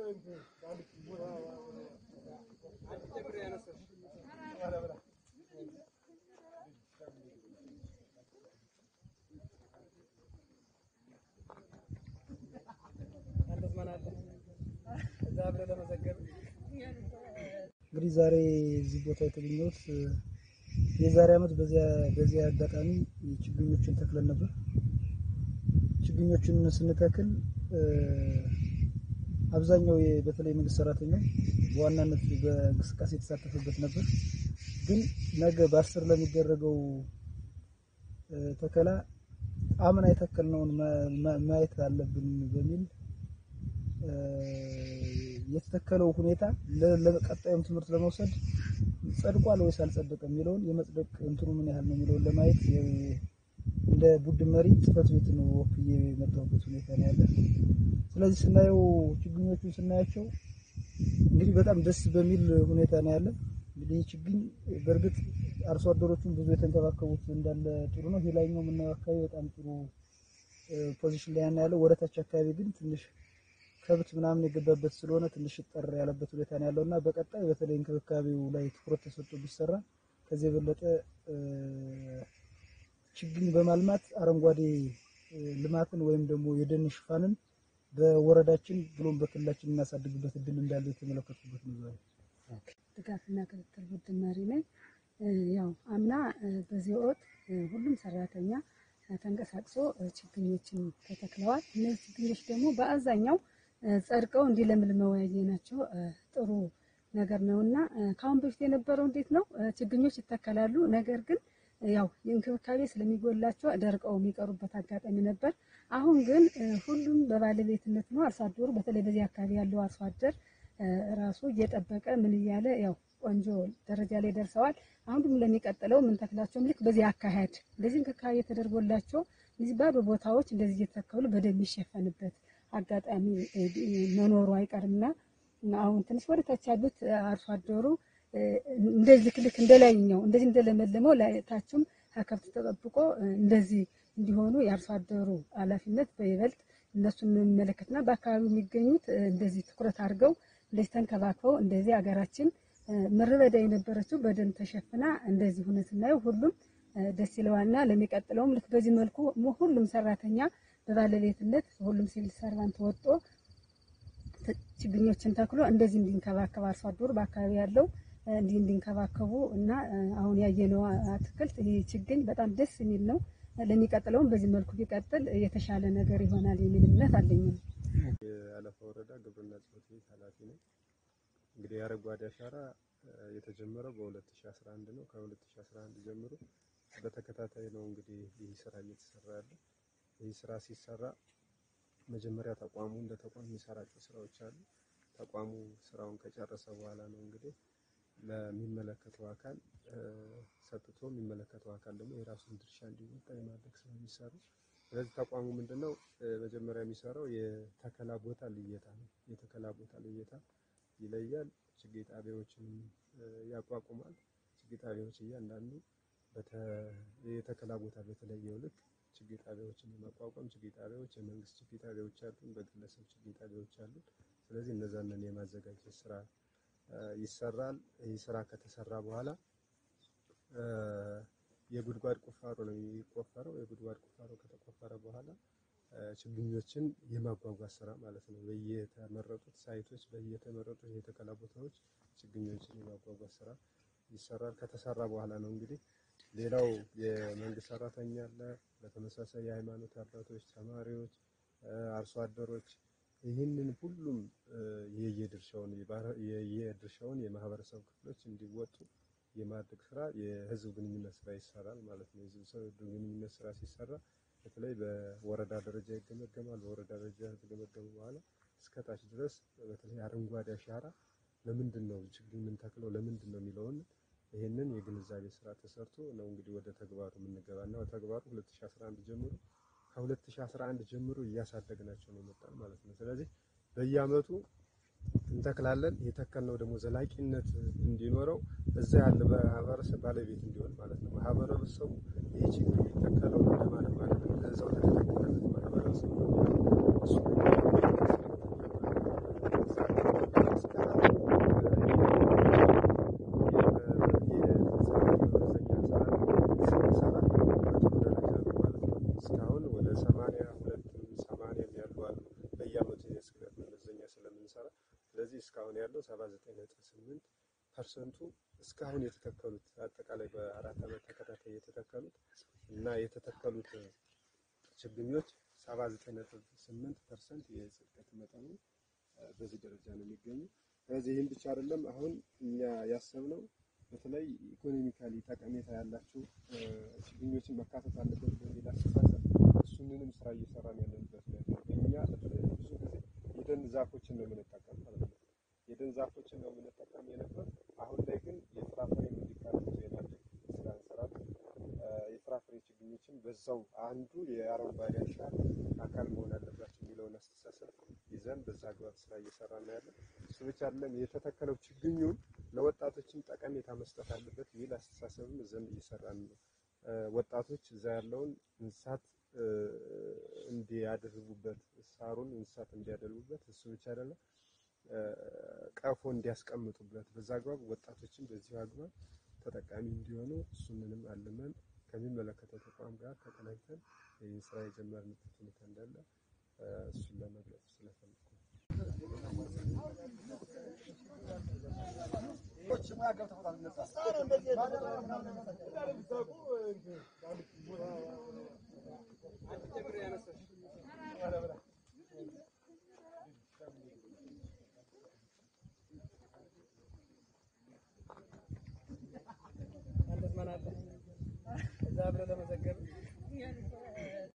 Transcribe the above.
እንግዲህ ዛሬ እዚህ ቦታ የተገኘሁት የዛሬ ዓመት በዚያ በዚያ አጋጣሚ ችግኞችን ተክለን ነበር። ችግኞችን ስንተክል አብዛኛው የ- በተለይ መንግስት ሰራተኛ በዋናነት በእንቅስቃሴ የተሳተፈበት ነበር። ግን ነገ በአስር ለሚደረገው እ፣ ተከላ አምና የተከልነውን ማ- ማ- ማየት አለብን በሚል እ፣ የተተከለው ሁኔታ ለ- ለቀጣዩም ትምህርት ለመውሰድ ጸድቋል ወይስ አልጸደቀም የሚለውን የመጽደቅ እንትኑ ምን ያህል ነው የሚለውን ለማየት የ- እንደ ቡድን መሪ ጽህፈት ቤትን ወክዬ የመጣሁበት ሁኔታ ነው ያለ። ስለዚህ ስናየው ችግኞቹን ስናያቸው እንግዲህ በጣም ደስ በሚል ሁኔታ ነው ያለ። እንግዲህ ይህ ችግኝ በእርግጥ አርሶ አደሮቹን ብዙ የተንከባከቡት እንዳለ ጥሩ ነው። ይሄ ላይኛው የምናየው አካባቢ በጣም ጥሩ ፖዚሽን ላይ ነው ያለው። ወደታች አካባቢ ግን ትንሽ ከብት ምናምን የገባበት ስለሆነ ትንሽ ጠር ያለበት ሁኔታ ነው ያለው እና በቀጣይ በተለይ እንክብካቤው ላይ ትኩረት ተሰጥቶ ቢሰራ ከዚህ የበለጠ እ፣ ችግኝ በማልማት አረንጓዴ እ፣ ልማትን ወይም ደግሞ የደን ሽፋንን በወረዳችን ብሎም በክልላችን እናሳድግበት እድል እንዳለው የተመለከትኩበት ነው ዛሬ። ድጋፍና ክትትል ቡድን መሪ ነኝ። እ፣ ያው አምና እ፣ በዚህ ወቅት እ፣ ሁሉም ሰራተኛ እ፣ ተንቀሳቅሶ እ፣ ችግኞችን ተተክለዋል። እነዚህ ችግኞች ደግሞ በአብዛኛው እ፣ ጸድቀው እንዲለምልመው ያየናቸው እ፣ ጥሩ ነገር ነው እና እ፣ ከአሁን በፊት የነበረው እንዴት ነው እ፣ ችግኞች ይተከላሉ፣ ነገር ግን እ፣ ያው የእንክብካቤ ስለሚጎላቸው ደርቀው የሚቀሩበት አጋጣሚ ነበር። አሁን ግን እ፣ ሁሉም በባለቤትነት ነው። አርሶ አደሩ በተለይ በዚህ አካባቢ ያለው አርሶ አደር እ፣ ራሱ እየጠበቀ ምን እያለ ያው ቆንጆ ደረጃ ላይ ደርሰዋል። አሁን ደግሞ ለሚቀጥለው ምን ተክላቸውም ልክ በዚህ አካሄድ እንደዚህ እንክብካቤ ተደርጎላቸው እነዚህ ባዶ ቦታዎች እንደዚህ እየተተከሉ በደንብ የሚሸፈንበት አጋጣሚ እ፣ እ፣ መኖሩ አይቀርምና እና አሁን ትንሽ ወደ ታች ያሉት እ፣ አርሶ አደሩ እ፣ እንደዚህ ልክ ልክ እንደላይኛው እንደዚህ እንደለመለመው ላይ ታችም ከከብት ተጠብቆ እ፣ እንደዚህ እንዲሆኑ የአርሶ አደሩ ኃላፊነት በይበልጥ እነሱን የሚመለከትና በአካባቢው የሚገኙት እ፣ እንደዚህ ትኩረት አድርገው እንደዚህ ተንከባክበው እንደዚህ ሀገራችን እ፣ ምድረ በዳ የነበረችው በደን ተሸፍና እንደዚህ ሆነ ስናየው ሁሉም እ፣ ደስ ይለዋልና ለሚቀጥለውም ልክ በዚህ መልኩ ሙ- ሁሉም ሰራተኛ በባለቤትነት ሁሉም ሲቪል ሰርቫንት ወጦ ት- ችግኞችን ተክሎ እንደዚህ እንዲንከባከብ አርሶ አደሩ በአካባቢ ያለው እ፣ እንዲህ እንዲንከባከቡ እና እ፣ አሁን ያየነው አትክልት ይህ ችግኝ በጣም ደስ የሚል ነው። ለሚቀጥለውም በዚህ መልኩ ቢቀጥል የተሻለ ነገር ይሆናል የሚል እምነት አለኝ። የአለፋ ወረዳ ግብርና ጽሕፈት ቤት ኃላፊ ነኝ። እንግዲህ የአረንጓዴ አሻራ እ፣ የተጀመረው በ2011 ነው። ከ2011 ጀምሮ በተከታታይ ነው እንግዲህ ይህ ስራ እየተሰራ ያለ። ይህ ስራ ሲሰራ መጀመሪያ ተቋሙ እንደ ተቋም የሚሰራቸው ስራዎች አሉ። ተቋሙ ስራውን ከጨረሰ በኋላ ነው እንግዲህ ለሚመለከተው አካል እ፣ ሰጥቶ የሚመለከተው አካል ደግሞ የራሱን ድርሻ እንዲወጣ የማድረግ ስራ የሚሰሩ ስለዚህ ተቋሙ ምንድነው እ፣ መጀመሪያ የሚሰራው የተከላ ቦታ ልየታ ነው። የተከላ ቦታ ልየታ ይለያል። ችግኝ ጣቢያዎችን እ፣ ያቋቁማል። ችግኝ ጣቢያዎች እያንዳንዱ በተ- የተከላ ቦታ በተለየው ልክ ችግኝ ጣቢያዎችን የማቋቋም ችግኝ ጣቢያዎች የመንግስት ችግኝ ጣቢያዎች አሉን፣ በግለሰብ ችግኝ ጣቢያዎች አሉን። ስለዚህ እነዛንን የማዘጋጀት ስራ እ፣ ይሰራል። ይህ ስራ ከተሰራ በኋላ እ፣ የጉድጓድ ቁፋሮ ነው የሚቆፈረው። የጉድጓድ ቁፋሮ ከተቆፈረ በኋላ እ፣ ችግኞችን የማጓጓዝ ስራ ማለት ነው። በየተመረጡት ሳይቶች በየተመረጡት የተከላ ቦታዎች ችግኞችን የማጓጓዝ ስራ ይሰራል። ከተሰራ በኋላ ነው እንግዲህ ሌላው የመንግስት ሰራተኛ አለ፣ በተመሳሳይ የሃይማኖት አባቶች፣ ተማሪዎች፣ እ፣ አርሶ አደሮች ይህንን ሁሉም እ፣ የየድርሻውን የባህረ- የየድርሻውን የማህበረሰብ ክፍሎች እንዲወጡ የማድረግ ስራ የህዝብ ግንኙነት ስራ ይሰራል ማለት ነው። የህዝብ ግንኙነት ስራ ሲሰራ በተለይ በወረዳ ደረጃ ይገመገማል። በወረዳ ደረጃ ከተገመገመ በኋላ እስከ ታች ድረስ በተለይ አረንጓዴ አሻራ ለምንድን ነው ችግኝ የምንተክለው ለምንድን ነው የሚለውን ይህንን የግንዛቤ ስራ ተሰርቶ ነው እንግዲህ ወደ ተግባሩ የምንገባ እና ተግባሩ 2011 ጀምሮ ከ2011 ጀምሮ እያሳደግናቸው ነው የመጣን ማለት ነው። ስለዚህ በየአመቱ እንተክላለን። የተከልነው ደግሞ ዘላቂነት እንዲኖረው እዛ ያለ ማህበረሰብ ባለቤት እንዲሆን ማለት ነው። ማህበረሰቡ ይህ ችግር የሚተከለው ለማለት ማለት ነው ለዛው ለተተከለለት ማህበረሰብ ነው። እሱ መመዘኛ ስለምንሰራ ስለዚህ እስካሁን ያለው 79.8 ፐርሰንቱ እስካሁን የተተከሉት አጠቃላይ በአራት ዓመት ተከታታይ የተተከሉት እና የተተከሉት ችግኞች 79.8 ፐርሰንት የጽድቀት መጠኑ በዚህ ደረጃ ነው የሚገኙ። ስለዚህ ይህም ብቻ አይደለም። አሁን እኛ ያሰብነው በተለይ ኢኮኖሚካሊ ጠቀሜታ ያላቸው ችግኞችን መካተት አለበት በሚል አስተሳሰብ እሱንንም ስራ እየሰራን ያለንበት ሁኔታ ነው። እኛ በተለይ ብዙ ጊዜ የደን ዛፎችን ነው የምንጠቀም ማለት ነው። የደን ዛፎችን ነው የምንጠቀም የነበር። አሁን ላይ ግን የፍራፍሬ እንዲካተቱ የማድረግ ስራ እንሰራለን። የፍራፍሬ ችግኞችን በዛው አንዱ የአረንጓዴ አሻራ አካል መሆን አለባቸው የሚለውን አስተሳሰብ ይዘን በዛ አግባብ ስራ እየሰራን ነው ያለን። እሱ ብቻ አይደለም የተተከለው ችግኙን ለወጣቶችም ጠቀሜታ መስጠት አለበት የሚል አስተሳሰብም ይዘን እየሰራን ነው። ወጣቶች እዛ ያለውን እንስሳት እንዲያደርጉበት ሳሩን እንስሳት እንዲያደርጉበት እሱ ብቻ አይደለም ቀፎ እንዲያስቀምጡበት በዛ አግባብ ወጣቶችን በዚሁ አግባብ ተጠቃሚ እንዲሆኑ እሱንንም አልመን ከሚመለከተው ተቋም ጋር ተቀናጅተን ይህን ስራ የጀመርንበት ሁኔታ እንዳለ እሱን ለመግለጽ ስለፈለኩ ነው።